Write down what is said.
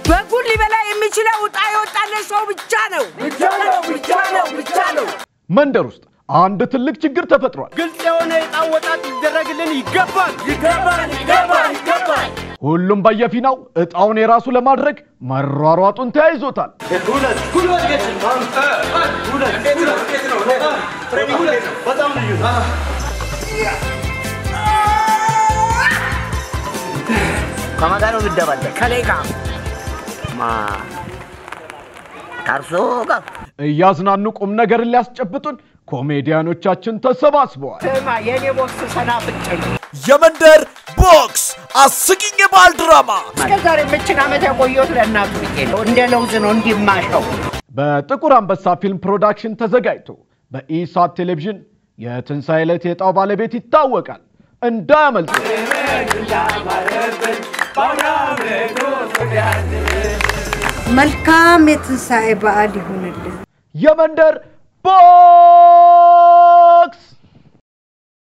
በጉን ሊበላ የሚችለው ዕጣ የወጣለት ሰው ብቻ ነው። ብቻ ነው፣ ብቻ ነው፣ ብቻ ነው። መንደር ውስጥ አንድ ትልቅ ችግር ተፈጥሯል። ግልጽ የሆነ የዕጣ አወጣጥ ሊደረግልን ይገባል። ይገባል፣ ይገባል፣ ይገባል። ሁሉም በየፊናው ዕጣውን የራሱ ለማድረግ መሯሯጡን ተያይዞታል። ከማን ጋር ነው የሚደባለቅ? ከኔ ጋር ማ ከእርሶ ጋር እያዝናኑ ቁም ነገርን ሊያስጨብጡን ኮሜዲያኖቻችን ተሰባስበዋል። ስማ የኔ ቦስ ሰናፍጭ ነው። የመንደር ቦክስ አስቂኝ የባህል ድራማ እስከ ዛሬ ምችን ዓመት ያቆየሁት ለእናቱ ብዬ ነው። እንደ ለውዝ ነው እንዲማሸው። በጥቁር አንበሳ ፊልም ፕሮዳክሽን ተዘጋጅቶ በኢሳት ቴሌቪዥን የትንሣኤ ዕለት የዕጣው ባለቤት ይታወቃል። እንዳያመልጡ። መልካም የትንሣኤ በዓል ይሁንልን። የመንደር ቦክስ